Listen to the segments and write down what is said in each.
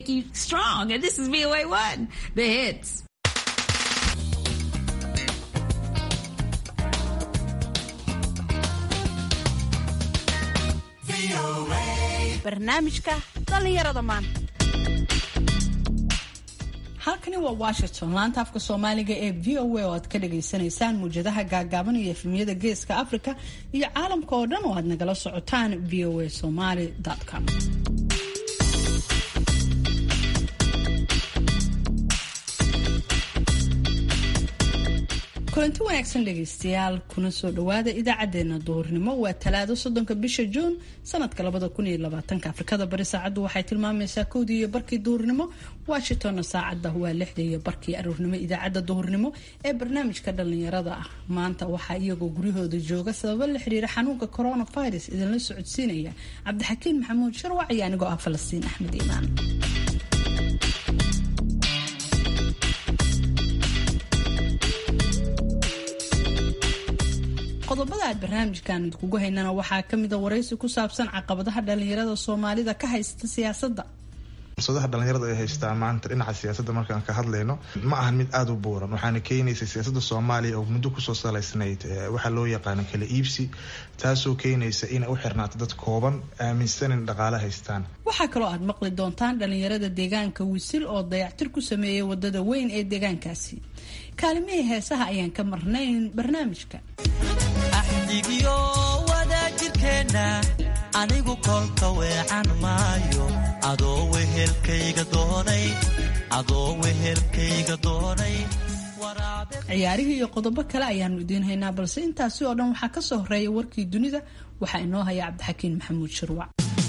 you strong. And this is VOA One, the hits. barnaamijka dhallinyarada maanta halkani waa washington laanta afka soomaaliga ee v o a oo aad ka dhagaysanaysaan muwjadaha gaagaaban iyo efemiyada geeska africa iyo caalamka oo dhan oo aad nagala socotaan v o a somaly com kulanti wanaagsan dhegaystayaal kuna soo dhawaada idaacadeena duhurnimo waa talaado soddonka bisha juun sanadka labada kun iyo labaatanka afrikada bari saacaddu waxay tilmaamaysaa kowdii iyo barkii duhurnimo washingtonna saacadda waa lixda iyo barkii aruurnimo idaacadda duhurnimo ee barnaamijka dhallinyarada ah maanta waxaa iyagoo guryahooda jooga sababo la xiriira xanuunka coronavirus idinla socodsiinaya cabdixakiin maxamuud sharwac iyo anigoo ah falastiin axmed iimaan qodobada aad barnaamijkan idkugu haynana waxaa kamida waraysi ku saabsan caqabadaha dhalinyarada soomaalida ka haysta siyaasadda fursadaha dhalinyarada ay haystaa maanta dhinaca siyaasadda markaan ka hadlayno ma ahan mid aada u buuran waxaana keenaysa siyaasadda soomaaliya oo muddo kusoo salaysnayd waxaa loo yaqaano kala iibsi taasoo keenaysa inay u xirnaato dad kooban aaminsan in dhaqaale haystaan waxaa kaloo aad maqli doontaan dhalinyarada deegaanka wisil oo dayactir ku sameeyay wadada weyn ee deegaankaasi kaalimihii heesaha ayaan ka marnayn barnaamijka axdigiyo wadaajirkeenna anigu kolka weecan maayo adoo wehelkayga doonay adoo wehelkayga doonay ciyaarihii iyo qodobo kale ayaanu idiin haynaa balse intaasi oo dhan waxaa ka soo horeeya warkii dunida waxaa inoo haya cabdixakiin maxamuud shirwac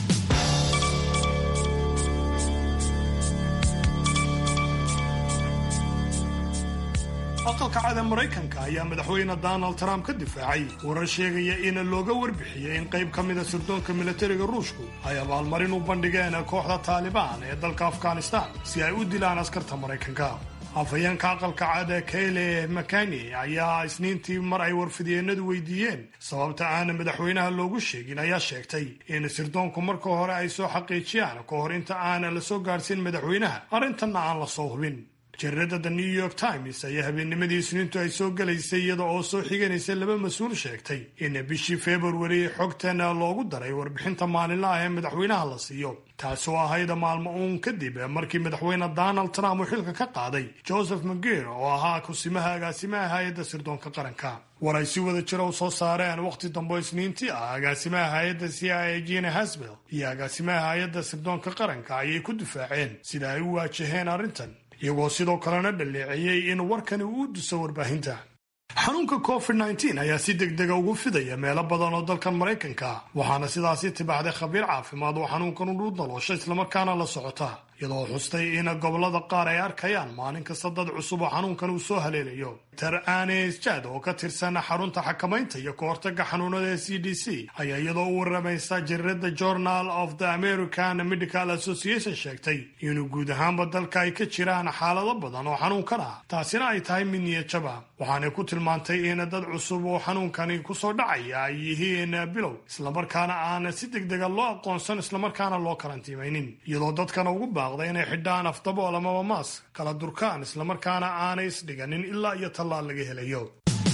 aqalka cada maraykanka ayaa madaxweyne donald trump ka difaacay warar sheegaya in looga warbixiyey in qayb ka mida sirdoonka milatariga ruushku ay abaalmarin u bandhigeen kooxda taalibaan ee dalka afghanistan si ay u dilaan askarta maraykanka afhayeenka aqalka cada kayle makani ayaa isniintii mar ay warfidyeennadu weydiiyeen sababta aana madaxweynaha loogu sheegin ayaa sheegtay in sirdoonku marka hore ay soo xaqiijiyaan ka hor inta aanan la soo gaadhsiin madaxweynaha arrintanna aan la soo hubin jaridada the new york times ayaa habeennimadii isniintu ay soo gelaysay iyada oo soo xiganaysa laba mas-uul sheegtay in bishii februari xogtana loogu daray warbixinta maalinlaah ee madaxweynaha la siiyo taasoo ahayd maalmo uun kadib markii madaxweyne donald trump uu xilka ka qaaday joseph mageer oo ahaa kusimaha agaasimaha hay-adda sirdoonka qaranka war ay si wada jira u soo saareen wakhti dambe isniintii ah agaasimaha hay-adda c i a gina hasbel iyo agaasimaha hay-adda sirdoonka qaranka ayay ku difaaceen sida ay u waajaheen arrintan iyagoo sidoo kalena dhaleeceeyey in warkani uu u duso warbaahinta xanuunka covid nteen ayaa si deg dega ugu fidaya meelo badan oo dalkan maraykanka waxaana sidaasi tibaxday khabiir caafimaad oo xanuunkan udhu daloosha islamarkaana la socota iyadoo xustay in gobolada qaar ay arkayaan maalin kasta dad cusub oo xanuunkan uu soo haleelayo ter anes jad oo ka tirsan xarunta xakamaynta iyo ka hortaga xanuunada ee c d c ayaa iyadoo u waramaysa jarirada journal of the american medical association sheegtay inuu guud ahaanba dalka ay ka jiraan xaalado badan oo xanuunkan ah taasina ay tahay mid niyajaba waxaanay ku tilmaantay in dad cusub oo xanuunkani kusoo dhacaya ay yihiin bilow islamarkaana aan si deg dega loo aqoonsan islamarkaana loo karantiimaynin iyadoo dadkana ugu baaqda inay xidhaan afdabool amaba maas kala durkaan islamarkaana aanay isdhiganin ilaa iyo tallaal laga helayo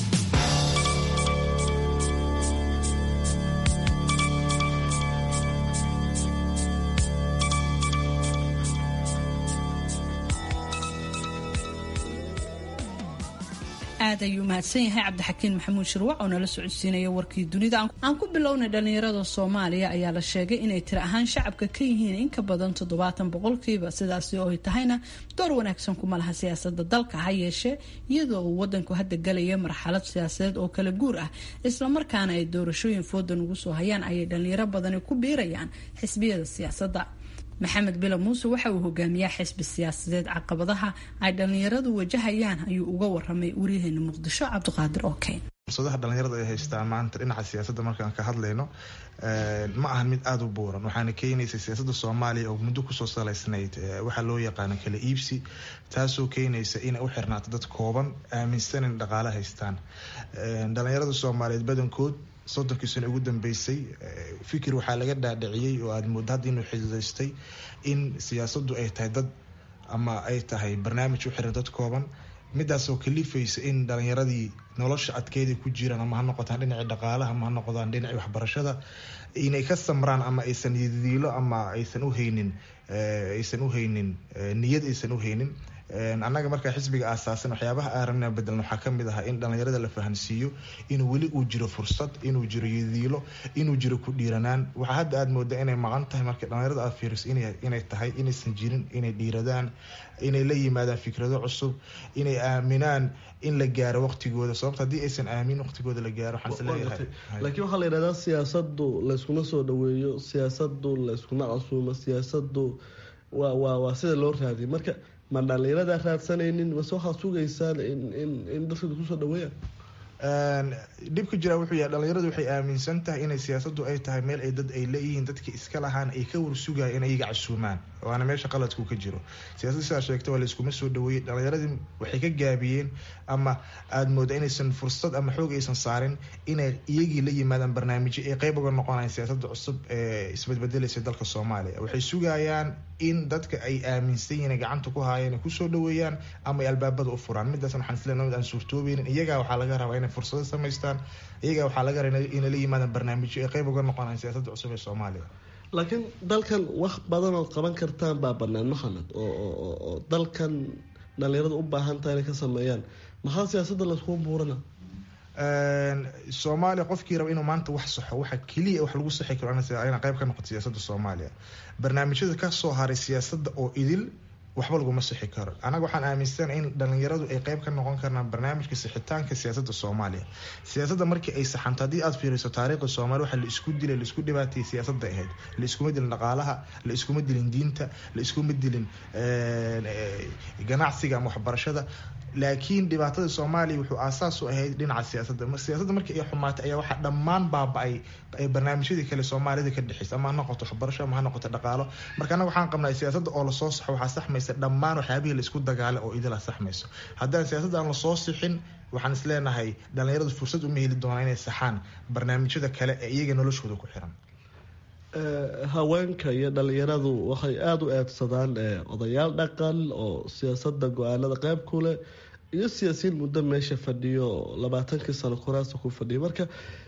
aad ayuu mahadsan yahay cabdixakiin maxamuud shirwac oo nala socodsiinaya warkii dunida aan ku bilownay dhalinyarada soomaaliya ayaa la sheegay inay tiri ahaan shacabka ka yihiin in ka badan toddobaatan boqolkiiba sidaasi oo ay tahayna door wanaagsan kuma laha siyaasada dalka ha yeeshee iyadoo uu wadanku hadda galaya marxalad siyaasadeed oo kala guur ah islamarkaana ay doorashooyin foodan ugu soo hayaan ayay dhalinyaro badani ku biirayaan xisbiyada siyaasadda maxamed bilo muuse waxa uu hogaamiyaa xisbi siyaasadeed caqabadaha ay dhalinyaradu wajahayaan ayuu uga waramay waryaheena muqdisho cabdiqaadir okeyn fursadaha dhalinyarada ay haystaa maanta dhinaca siyaasadda markaan ka hadlayno ma ahan mid aada u buuran waxaana keenaysa siyaasadda soomaaliya oo muddo kusoo salaysnayd waxaa loo yaqaano kala iibsi taasoo keenaysa inay u xirnaato dad kooban aaminsan in dhaqaale haystaan dhalinyarada soomaaliyeed badankood soddonkii sano ugu dambeysay fikir waxaa laga dhaadhiciyey oo aada moodda hadda inuu xididaystay in siyaasaddu ay tahay dad ama ay tahay barnaamij u xiran dad kooban midaasoo kalifaysa in dhalinyaradii nolosha adkeeda ku jiraan ama ha noqotaan dhinacii dhaqaalaha ama ha noqdaan dhinacii waxbarashada inay ka samraan ama aysan yadiilo ama aysan uhaynin aysan uhaynin niyad aysan uhaynin annaga markaa xisbiga aasaasan waxyaabaha aan rabnaa bedelan waxaa kamid ahaa in dhalinyarada la fahansiiyo inuu weli uu jiro fursad inuu jiro yadiilo inuu jiro ku dhiiranaan waxaa hadda aada moodaa inay maqan tahay marka dhalinyarada aad fiiriso inay tahay inaysan jirin inay dhiiradaan inay la yimaadaan fikrado cusub inay aaminaan in la gaaro waqtigooda sababta haddii aysan aamin waqtigooda la gaaro waxaan isleeyahay laakiin waxaa la yidhahdaa siyaasadu layskuma soo dhaweeyo siyaasadu layskuma casuumo siyaasadu waa waa waa sida loo raadiyo marka ma dhalinyaradaa raadsanaynin mase waxaad sugaysaan in dadka kusoo dhaweeyaan dhibka jira wuxuu yahay dhalinyaradu waxay aaminsan tahay inay siyaasadu ay tahay meel ay dad ay leeyihiin dadka iska lahaan ay ka warsugaya in ayaga casuumaan waana meesha qaladku ka jiro siyasada sidaa sheegta waa layskuma soo dhaweeyey dhalinyaradii waxay ka gaabiyeen ama aada mooda inaysan fursad ama xoog aysan saarin inay iyagii la yimaadaan barnaamijyo ay qeyb uga noqonayaan siyaasada cusub ee isbadbedelaysa dalka soomaaliya waxay sugayaan in dadka ay aaminsan yihiin gacanta ku haayeen ay kusoo dhaweeyaan ama ay albaabada u furaan midaasna waxaan isleeyahay mid aan suurtoobeynin iyagaa waxaa laga rabaa inay fursado samaystaan iyagaa waxaa laga rabaa inay la yimaadaan barnaamijyo ay qeyb uga noqonayaan siyaasada cusub ee soomaaliya laakiin dalkan wax badan ood qaban kartaan baa banaan maxamed oo dalkan dhalinyarada u baahan tahay inay ka sameeyaan maxaa siyaasada layskugu buurana soomaaliya qofkii raba inuu maanta wax saxo waxa keliya wax lagu saxi karo ina qeyb ka noqoto siyaasada soomaaliya barnaamijyada kasoo haray siyaasada oo idil waxba laguma sixi karo anaga waxaan aaminsana in dhalinyaradu ay qeyb ka noqon karnaan barnaamijka sixitaanka siyaasada soomaaliya siyaasada markii ay saxanto haddii aad fiiriso taariikhda soomaaliya waxaa la isku dilay la isku dhibaatayay siyaasada ahayd la iskuma dilin dhaqaalaha la iskuma dilin diinta la iskuma dilin ganacsiga ama waxbarashada laakiin dhibaatada soomaaliya wuxuu aasaas u ahayd dhinaca siyaasada siyaasada markii ay xumaatay ayaa waxaa dhammaan baaba-ay barnaamijyadii kale soomaalida ka dhexeysa ama ha noqoto waxbarasho ama ha noqoto dhaqaalo marka anaga waxaan qabnaa siyaasada oo lasoo saxo waxaa saxmaysa dhammaan waxyaabihii laisku dagaala oo idila saxmayso haddaan siyaasada aan lasoo sixin waxaan isleenahay dhalinyaradu fursad uma heli doonaa inay saxaan barnaamijyada kale ee iyaga noloshooda ku xiran haweenka iyo dhalinyaradu waxay aada u eedsadaan odayaal dhaqan oo siyaasada go-aanada qeyb ku leh iyo siyaasiyiin muddo meesha fadhiyo labaatankii sano kuraasta ku fadhiya marka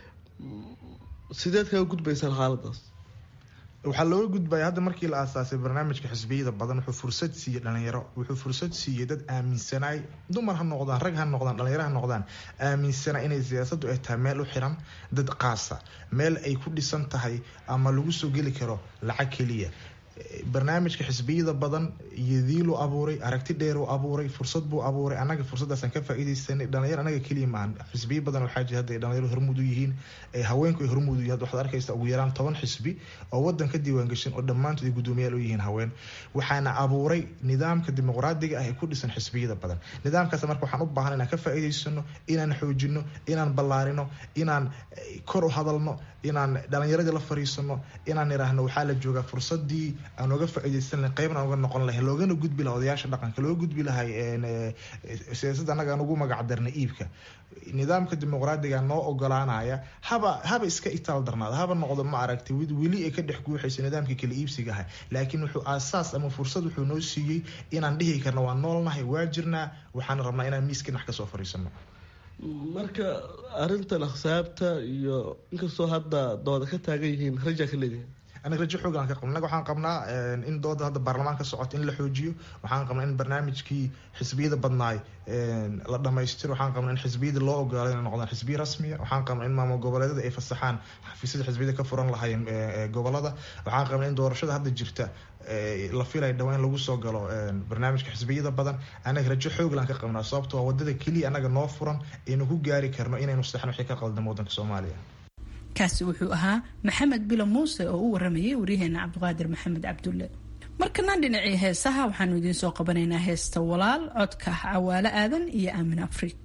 sideed kaga gudbaysaan xaaladaas waxaa looga gudbaya hadda markii la aasaasay barnaamijka xisbiyada badan wuxuu fursad siiyey dhalinyaro wuxuu fursad siiyey dad aaminsanay dumar ha noqdaan rag ha noqdaan dhalinyaro ha noqdaan aaminsana inay siyaasadu ay tahay meel u xiran dad qaasa meel ay ku dhisan tahay ama lagu soo geli karo lacag keliya barnaamijka xisbiyada badan yadiiluu abuuray aragti dheeruu abuuray fursad buu abuuray anaga fursadaasaan ka faa-ideysanay dhalinyar anaga keliya maahan xisbiyo badan waxaa jira hadda dhalinyaro hormuud u yihiin haweenku ay hormuud u yihin waxaad arkaysa ugu yaraan toban xisbi oo wadan ka diiwaan gashan oo dhammaantood ay guddoomiyaal u yihiin haween waxaana abuuray nidaamka dimuqraadiga ah ee ku dhisan xisbiyada badan nidaamkaas marka waxaan u baahan inaan ka faa-iideysano inaan xoojino inaan ballaarino inaan kor u hadalno inaan dhalinyaradii la fariisano inaan iraahno waxaa la joogaa fursadii aan oga faa-ideysan lahay qeybna oga noqon lahay loogana gudbi laha odayaasha dhaqanka looga gudbi lahay siyaasadda annaga aan ugu magac darnay iibka nidaamka dimuqraadiga noo ogolaanaya haba haba iska itaal darnaada haba noqdo ma aragtay weli ay ka dhex guuxayso nidaamkii kala iibsiga ahay laakiin wuxuu aasaas ama fursad wuxuu noo siiyey inaan dhihi karno waa noolnahay waa jirnaa waxaan rabnaa inaan miiska dhinac kasoo fariisano marka arintan aksaabta iyo inkastoo hadda dooda ka taagan yihiin rajaa ka leedihin anaga rajo xoogaan ka qabna anaga waxaan qabnaa in dooda hadda baarlamaan ka socoto in la xoojiyo waxaan qabnaa in barnaamijkii xisbiyada badnaay la dhamaystiro waxaan qabnaa in xisbiyada loo ogolaado inay noqdaan xisbiya rasmiya waxaan qabnaa in maamul goboleedyada ay fasaxaan xafiisyada xisbiyada ka furan lahaayeen gobolada waxaan qabnaa in doorashada hadda jirta la filay dhawaa in lagu soo galo barnaamijka xisbiyada badan anaga rajo xooglaan ka qabnaa sababto waa wadada keliya anaga noo furan aynu ku gaari karno inaynu saxno wixii ka qaldamo wadanka soomaaliya kaasi wuxuu ahaa maxamed bilo muuse oo u waramayay waryaheena cabdiqaadir maxamed cabdulle markana dhinacii heesaha waxaanu idiin soo qabanaynaa heesta walaal codka cawaalo aadan iyo aamin afrig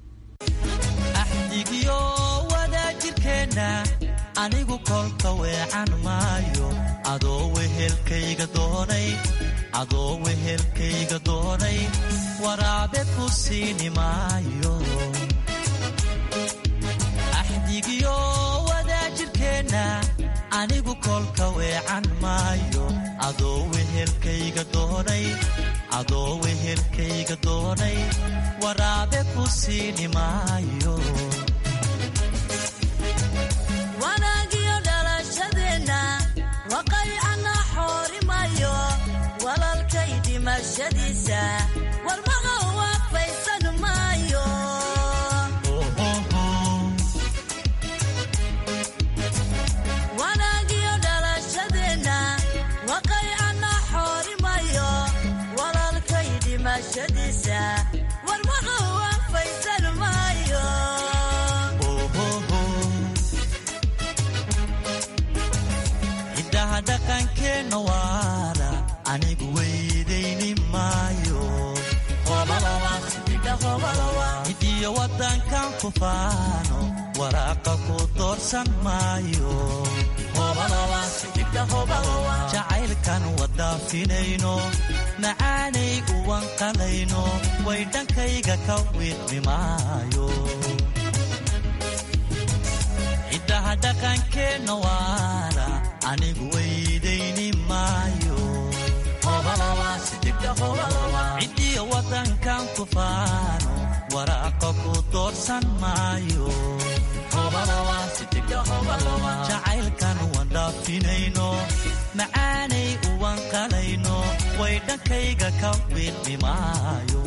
axdigiyo wadaajirkeenna anigu kolka weecan maayo adoo wehelkayga doonay adoo wehelkayga doonay waraabe ku siini maayo axdigiyo jirkeennaa anigu kolka weecan maayo adoo wehelkayga doonay adoo wehelkayga doonay waraabe ku siini maayo wanaagiyo dhalashadeenna waqaycana xoorimayo walalkay dhimashadiisa warmaqa waafaysan maayo wanaagiyo dhalashadeenna waqaycana xoorimayo walalkay dhimashadiisa warmaqa waafaysan maayo ciddaha dhaqankeenna waara anigu weydayni maayo cidiyo waddankan ku faano waraaqa ku doorsan maayo jacaylkan wadaafinayno macaanay uwanqalayno way dhankayga ka wiiqmi maayo ciddaha dhaqankeenna waara anigu weydayni maayo cidiyo waddankan ku faano waraaqa ku doorsan maayo jacaylkan wandhaafinayno macaanay uwanqalayno way dhankayga ka wiiqmi maayo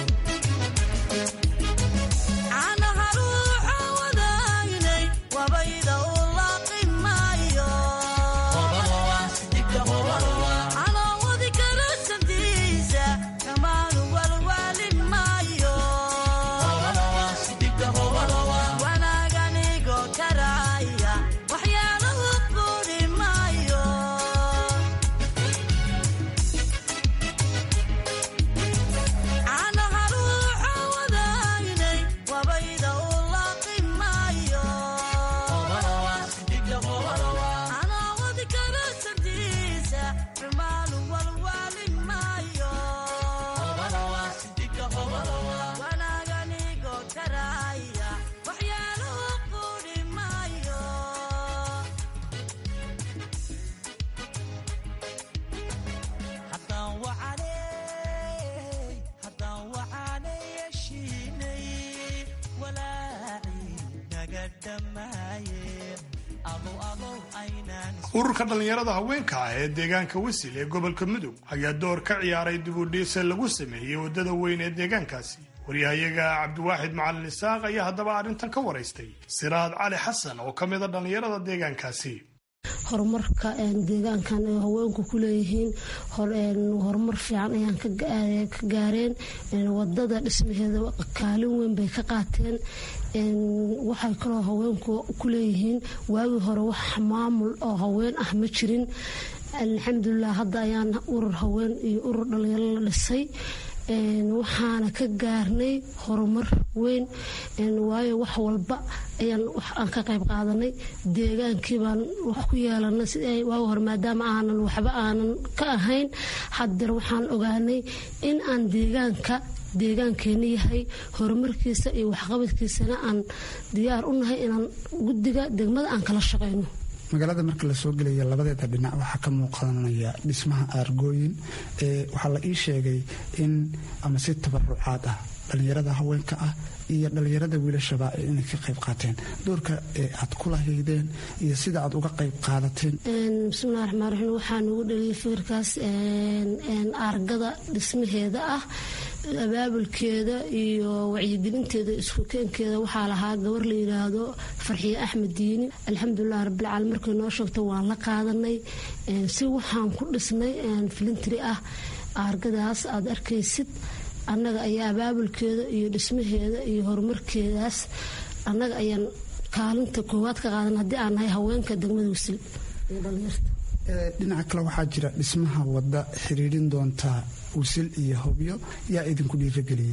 caanaha ruuxa wadaynay wabayda u laaqi maayo caloowadi kala santiisa kamaanu walwaali maayo wanaaganigo karaaya waxyaalahu quudhi maayo caanaha ruuxa wadaynay wabayda u laaqi maayo caloowadi kala santiisa kamaanu walwaali maayo wanaaganigo karaaya waxyaalahu quudhi maayo haddaan wacanay haddaan wacanay heshiinay walaacii naga dhammaaye alow alow aynaan ururka dhallinyarada haweenka ah ee deegaanka wisil ee gobolka mudug ayaa door ka ciyaaray dibudhiisa lagu sameeyey waddada weyn ee deegaankaasi waryahayaga cabdiwaaxid macalin isaaq ayaa haddaba arrintan ka waraystay siraad cali xasan oo ka mida dhallinyarada deegaankaasi horumarka deegaankan ay haweenku ku leeyihiin horumar fiican ayaan ka gaareen wadada dhismaheeda kaalin weyn bay ka qaateen waxay kaloo haweenku ku leeyihiin waagii hore wax maamul oo haween ah ma jirin alxamdulilah hadda ayaan urur haween iyo urur dhalinyaro la dhisay waxaana ka gaarnay horumar weyn waayo wax walba ayaan aan ka qayb qaadanay deegaankii baan wax ku yeelanay waagi hore maadaama aanan waxba aanan ka ahayn hadeer waxaan ogaanay in aan deegaanka deegaankeena yahay horumarkiisa iyo waxqabadkiisana aan diyaar u nahay inaan guddiga degmada aan kala shaqayno magaalada marka lasoo gelaya labadeeda dhinac waxaa ka muuqanaya dhismaha aargooyin waxaa la ii sheegay in ama si tabarucaad ah dhallinyarada haweenka ah iyo dhallinyarada wiilashaba inay ka qayb qaateen doorka aad ku lahaydeen iyo sida aad uga qayb qaadateen bismillahi raxmaan raxiim waxaa nugu dhaliyay fikirkaas aargada dhismaheeda ah abaabulkeeda iyo wacyigelinteeda isku keenkeeda waxaa lahaa gabar la yidhaahdo farxiye axmed diini alxamdulilah rabbilcaalamiin markay noo sheegto waan la qaadanay si waxaan ku dhisnay filintri ah aargadaas aad arkaysid annaga ayaa abaabulkeeda iyo dhismaheeda iyo horumarkeedaas annaga ayaan kaalinta koowaad ka qaadan haddii aan nahay haweenka degmada wasil iyo dhalinyarta dhinaca kale waxaa jira dhismaha wadda xiriirin doonta wasil iyo hobyo yaa idinku dhiirageliyey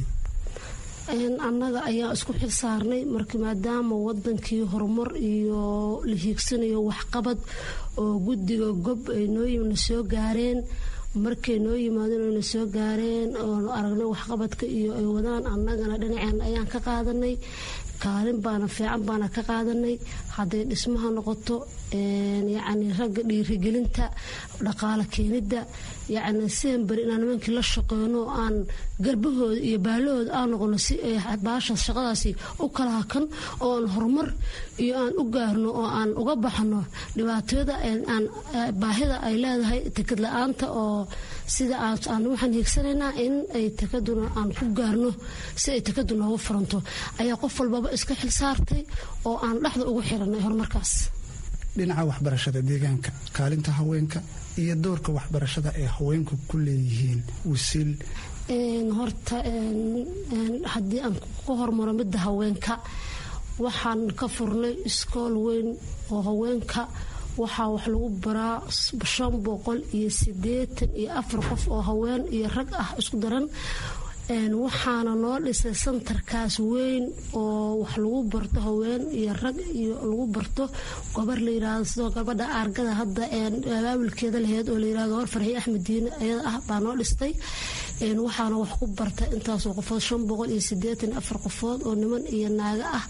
annaga ayaa isku xil saarnay marka maadaama wadankii horumar iyo la hiigsanayo waxqabad oo guddiga gob ay nooyimna soo gaareen markay noo yimaadeen oyna soo gaareen oonu aragnay waxqabadka iyo ay wadaan annagana dhinaceen ayaan ka qaadanay kaalin baana fiican baana ka qaadanay hadday dhismaha noqoto yacni ragga dhiirigelinta dhaqaale keenidda yacni sidan beri inaan nimankii la shaqeyno oo aan garbahooda iyo baalahooda aan noqono si ay baashaas shaqadaasi u kala hakan oo aan horumar iyo aan u gaarno oo aan uga baxno dhibaatada aan baahida ay leedahay tekad la-aanta oo sida aan waxaan hiigsanaynaa in ay tekaduna aan ku gaarno si ay tekadu noogu furanto ayaa qof walbaba iska xil saartay oo aan dhexda ugu xiranay horumarkaas dhinaca waxbarashada deegaanka kaalinta haweenka iyo doorka waxbarashada ee haweenku ku leeyihiin wasiil horta haddii aan ku hormaro midda haweenka waxaan ka furnay iskool weyn oo haweenka waxaa wax lagu baraa shan boqol iyo sideetan iyo afar qof oo haween iyo rag ah isku daran waxaana noo dhisay santarkaas weyn oo wax lagu barto haween iyo rag iyo lagu barto gobar layirahdo sidoo gabadha aargada hadda abaabulkeeda laheyd oo layirahdo gabar farxi axmed diine ayada ah baa noo dhistay waxaana wax ku barta intaasoo qofood shan boqol iyo sideetan iyo afar qofood oo niman iyo naago ah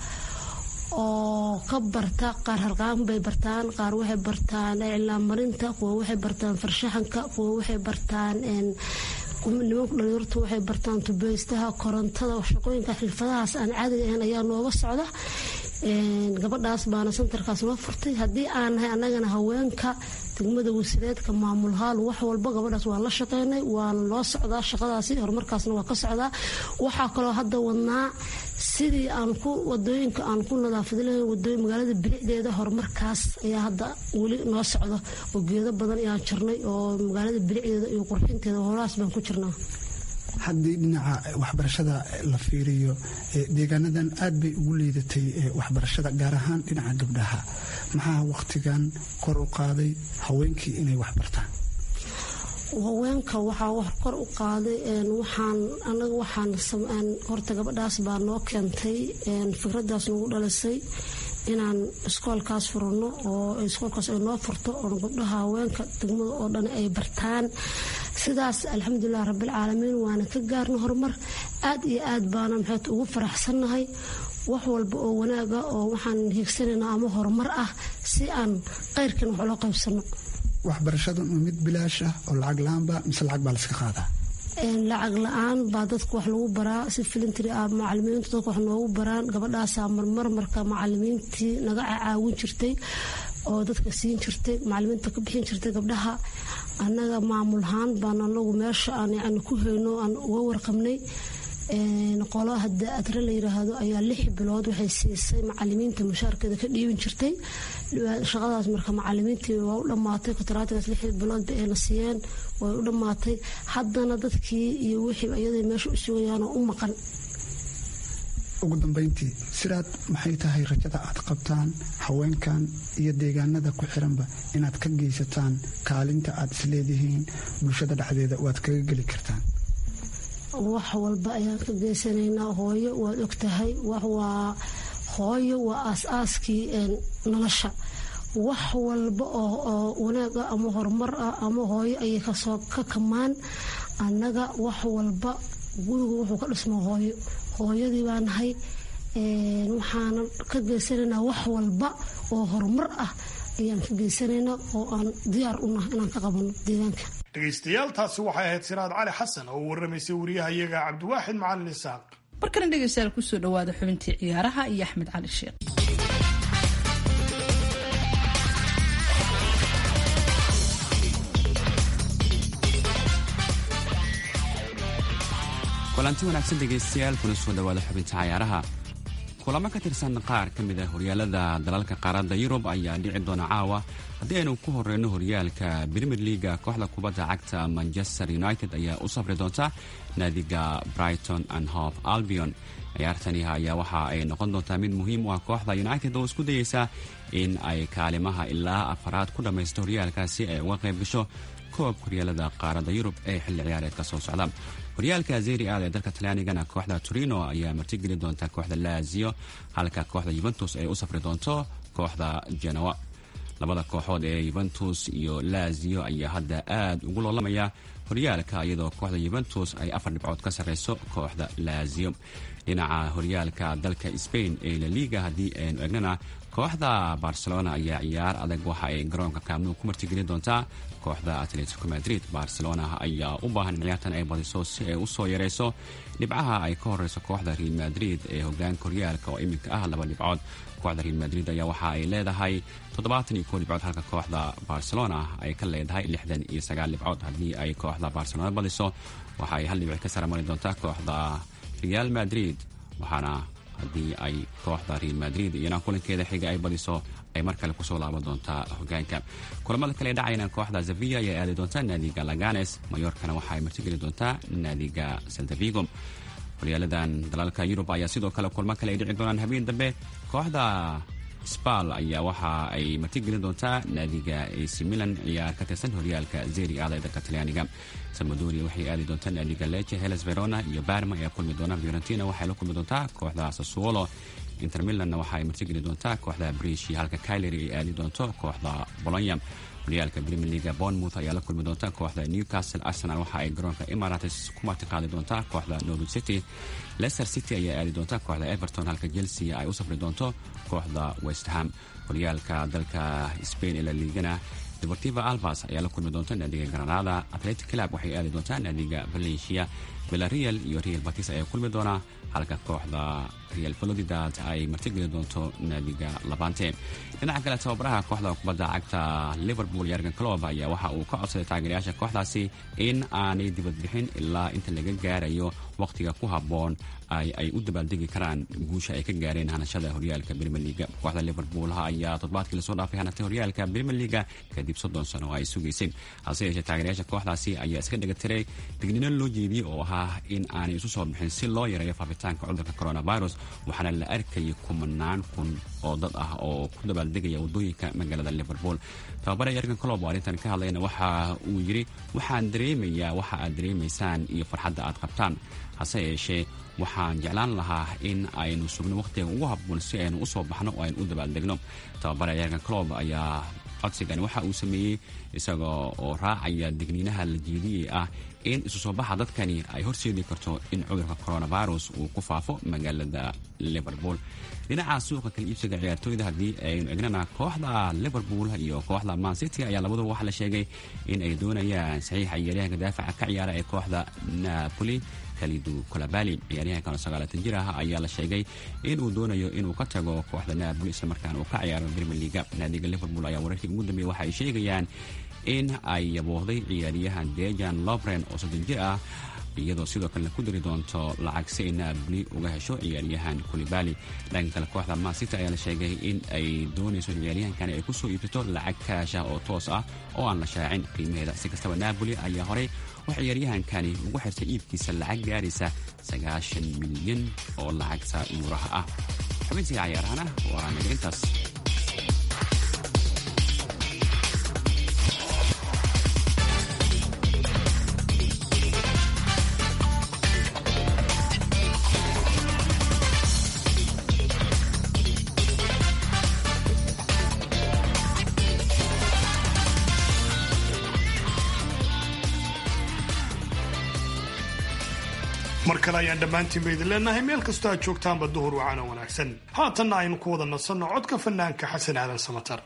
oo ka barta qaar harqaan bay bartaan qaar waxay bartaan iclaan marinta kuwa waxay bartaan farshaxanka kuwa waxay bartaan nimanku dhalinyartu waxay bartaan tubeystaha korontada shaqooyinka xirfadahaas aan caadiga ahayn ayaa nooga socda gabadhaas baana santarkaas noo furtay haddii aan nahay annagana haweenka degmada wasiireedka maamulhaal wax walba gabadhaas waan la shaqeynay waana loo socdaa shaqadaasi horumarkaasna waa ka socdaa waxaa kaloo hadda wadnaa sidii aan ku wadooyinka aan ku nadaafad lahayn wadooyin magaalada bilicdeeda horumarkaas ayaa hadda weli noo socda oo geedo badan ayaan jirnay oo magaalada bilicdeeda iyo qurxinteeda holahaas baan ku jirnaa haddii dhinaca waxbarashada la fiiriyo deegaanadan aad bay ugu liidatay waxbarashada gaar ahaan dhinaca gabdhaha maxaa wakhtigan kor u qaaday haweenkii inay waxbartaan haweenka waxaa kor u qaaday waxaan anaga waxaan horta gabadhaas baa noo keentay fikradaas nagu dhalisay inaan iskoolkaas furano oo iskoolkaas ay noo furto oo gabdhaha haweenka degmada oo dhan ay bartaan sidaas alxamdulilah rabbilcaalamiin waana ka gaarna horumar aad iyo aad baana maxayd ugu faraxsannahay wax walba oo wanaaga oo waxaan hiigsanaynaa ama horumar ah si aan qeyrkan wax ula qaybsano waxbarashadu mid bilaash ah oo lacag la-aanba mise lacag baa laska qaadaa lacag la-aan baa dadka wax lagu baraa si filintri ah macalimiintu dadka wax noogu baraan gabadhaasaa marmar marka macalimiintii naga caawin jirtay oo dadka siin jirtay macalimiinta ka bixin jirtay gabdhaha annaga maamulhaan baan anagu meesha aan yani ku hayno aan uga warqabnay qolo hadda adre la yiraahdo ayaa lix bilood waxay siisay macalimiinta mushaarkeeda ka dhiibin jirtay shaqadaas marka macalimiintii waa u dhammaatay kontraatigaas lix bilood ba ayna siiyeen way u dhammaatay haddana dadkii iyo wixii ayaday meesha u sugayaanoo u maqan ugu dambeyntii sidaad maxay tahay rajada aad qabtaan haweenkan iyo deegaanada ku xiranba inaad ka geysataan kaalinta aad isleedihiin bulshada dhexdeeda waad kaga geli kartaan wax walba ayaan ka geysanaynaa hooyo waad ogtahay waa hooyo waa aas-aaskii nolosha wax walba oo wanaaga ama horumar ah ama hooyo ayay kasoo ka kamaan annaga wax walba gurigu wuxuu ka dhismo hooyo hooyadii baa nahay waxaana ka geysanaynaa wax walba oo horumar ah ayaan ka geysanaynaa oo aan diyaar u nahay inaan ka qabano deegaanka dhegaystayaal taasi waxay ahayd siraad cali xasan oo u warramaysay wariyahayaga cabdiwaaxid macalin isaaq markana dhegaystayaal kusoo dhawaada xubintii ciyaaraha iyo axmed cali sheekh kulanti wanaagsan dhegaystayaal kuna soo dhawaada xubinta cayaaraha kulamo ka tirsan qaar ka mid a horyaalada dalalka qaaradda yurub ayaa dhici doona caawa haddii aynu ku horeyno horyaalka brimier leaga kooxda kubadda cagta manchester united ayaa u safri doonta naadiga brighton and hope albion ciyaartani ayaa waxa ay noqon doontaa mid muhiim u ah kooxda united oo isku dayeysa in ay kaalimaha ilaa afaraad ku dhammaysto horyaalkaasi ay uga qayb gasho koobka horyaalada qaaradda yurub ee xilli ciyaareedka soo socda horyaalka zeri aad ee dalka talyaanigana kooxda torino ayaa martigeli doonta kooxda lazio halka kooxda yuventus ay u safri doonto kooxda genoa labada kooxood ee yuventus iyo lazio ayaa hadda aad ugu loolamaya horyaalka iyadoo kooxda yuventus ay afar dhibcood ka sarreyso kooxda laazio dhinaca horyaalka dalka spain ee laliga haddii aynu egnana kooxda barcelona ayaa ciyaar adag waxa ay garoonka kaamnu ku martigelin doontaa kooxda atletico madrid barcelona ayaa u baahan in ciyaartan ay badiso si ay u soo yareyso dhibcaha ay ka horeyso kooxda real madrid ee hogaanka horyaalka oo iminka ah laba dhibcood kooxda real madrid ayaa waxa ay leedahay toddobaatan iyo koo dhibcood halka kooxda barcelona ay ka leedahay lixdan iyo sagaal dhibcood haddii ay kooxda barcelona badiso waxa ay hal dhibic ka sara mari doontaa kooxda real madrid waxaana haddii ay kooxda real madrid iyana kulankeeda xiga ay badiso ay mar kale kusoo laaban doontaa hogaanka kulamada kale dhacayna kooxda zavia ayaa aadi doontaa naadiga laganes mayorkana waxa ay martigeli doontaa naadiga saldavigo horyaaladan dalalka yurub ayaa sidoo kale kulmo kale ay dhici doonaan habeen dambe kooxda sbal ayaa waxa ay martigelin doontaa naadiga ac milan ciyaar ka tirsan horyaalka zeri aada ee dalka talyaaniga salmadoria waxay aadi doontaa naadiga leche heles verona iyo barma ayaa kulmi doona fiorentina waxay la kulmi doontaa kooxda sassuolo inter milanna waxa ay martigeli doontaa kooxda brishi halka kyleri ay aadi doonto kooxda bolonya horyaalka premier leaga bournemouth ayaa la kulmi doonta kooxda newcastle arsenal waxa ay garoonka emirates ku martiqaadi doontaa kooxda norwich city leicester city ayaa aadi doonta kooxda everton halka chelsea ay u safri doonto kooxda westham horyaalka dalka spain ee la liigana deportiva albas ayaa la kulmi doonta naadiga granada atletic club waxay aadi doontaa naadiga valencia villarreal iyo real batis ayaa kulmi doonaa halka kooxda real valodidad ay martigeli doonto naadiga labante dhinaca kale tababaraha kooxda kubadda cagta liverpool yargan clob ayaa waxa uu ka codsaday taageerayaasha kooxdaasi in aanay dibadbixin ilaa inta laga gaarayo wakhtiga ku habboon ay u dabaaldegi karaan guusha ay ka gaareen hanashada horyaalka brimier liga kooxda liverpool ayaa toddobaadkii lasoo dhaafay hanatay horyaalka brimier liga kadib soddon sano oo ay sugaysay hase yeeshee taageerayaasha kooxdaasi ayaa iska dhegatiray dignino loo jeediyey oo ahaa in aanay isu soo bixin si loo yareeyo faafitaanka cudurka coronavirus waxaana la arkayay kumanaan kun oo dad ah oo ku dabaaldegaya waddooyinka magaalada liverpool tababare yargan colob oo arrintan ka hadlayna waxa uu yidhi waxaan dareemayaa waxa aad dareemaysaan iyo farxadda aad qabtaan hase yeeshee waxaan jeclaan lahaa in aynu sugno wakhtiga ugu habboon si aynu usoo baxno oo aynu u dabaaldegno tababare yargan colob ayaa codsigani waxa uu sameeyey isaga oo raacaya digniinaha la jeediyey ah in isu soo baxa dadkani ay horseedi karto in cudurka coronavirus uu ku faafo magaalada liverpool dhinaca suuqa kala iibsiga ciyaartooyda haddii aynu egnana kooxda liverpool iyo kooxda mancity ayaa labaduba waxaa la sheegay in ay doonayaan saxiixa ciyaaryahanka daafaca ka ciyaara ee kooxda napoli kalidu kolabali ciyaaryahankan oo sagaalaatan jir ah ayaa la sheegay in uu doonayo inuu ka tago kooxda napoli islamarkaana uu ka ciyaaro premier leaga naadiga liverpool ayaa wararkii ugu dambeeyey waxa ay sheegayaan in ay yaboohday ciyaaryahan dejan lobren oo soddon jir ah iyadoo sidoo kalena ku dari doonto lacag si ay naabli uga hesho ciyaaryahan kulibali dhanka kale kooxda mancity ayaa la sheegay in ay doonayso ciyaaryahankani ay kusoo iibsato lacag kaasha oo toos ah oo aan la shaacin qiimaheeda si kastaba napoli ayaa horey wax ciyaaryahankani ugu xirtay iibkiisa lacag gaaraysa sagaashan milyan oo lacagta yuuraha ah xubintii cayaarahana waa nagarintaas mar kale ayaan dhammaantiinba idin leenahay meel kastoo aad joogtaanba duhur wacaana wanaagsan haatanna aynu ku wada nasanno codka fanaanka xasan aadan samatar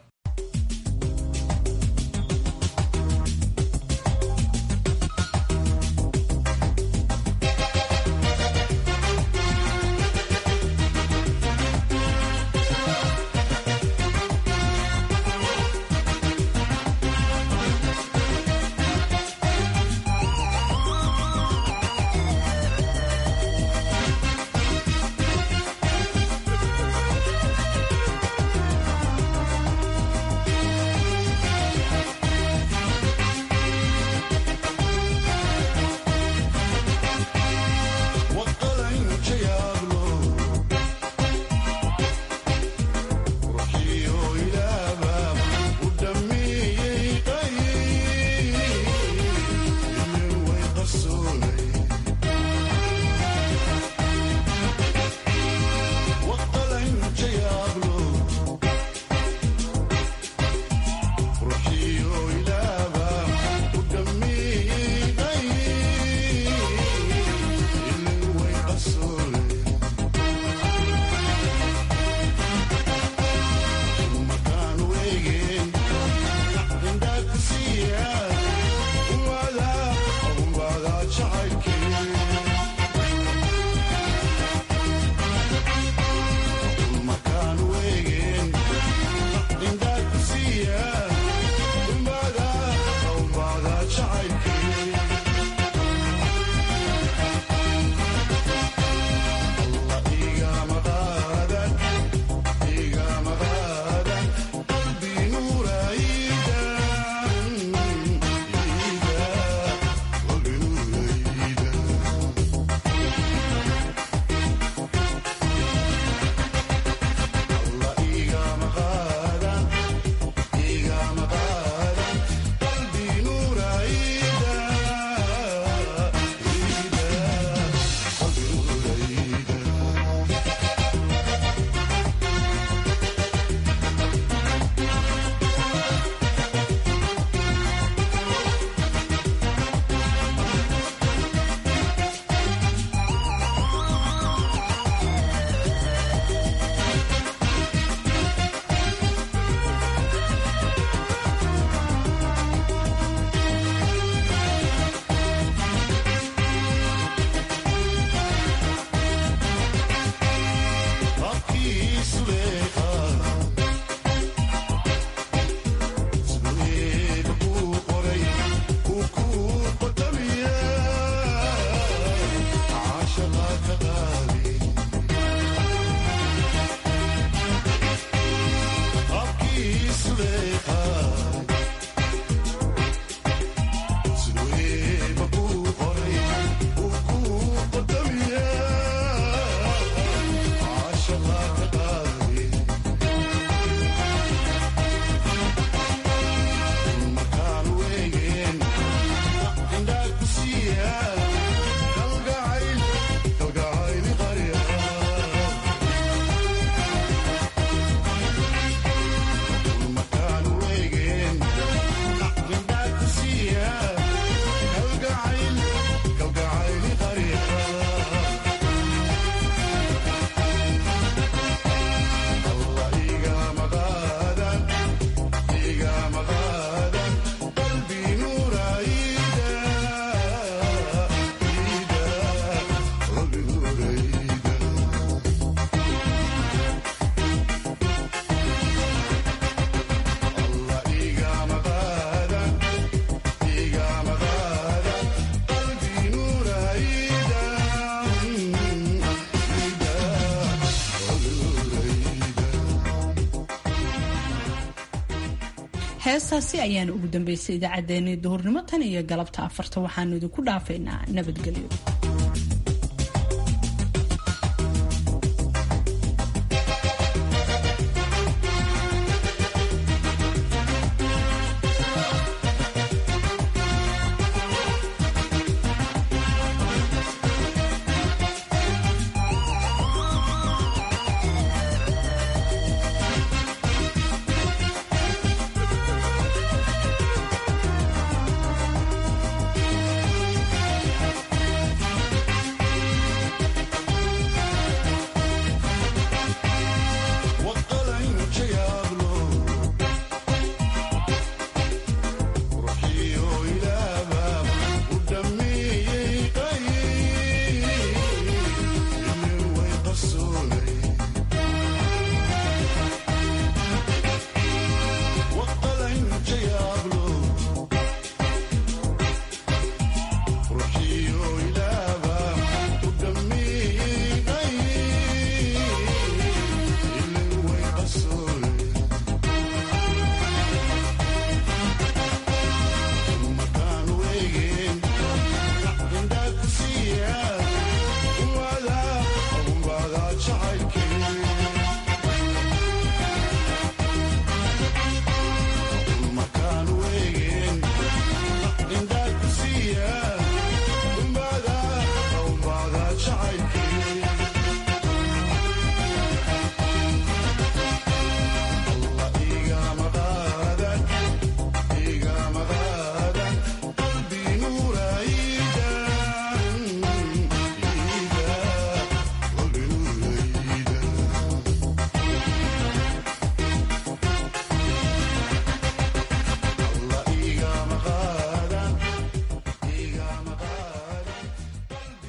heestaasi ayaana ugu dambeysay idaacaddeenii duhurnimo tan iyo galabta afarta waxaanu idinku dhaafaynaa nabadgelyo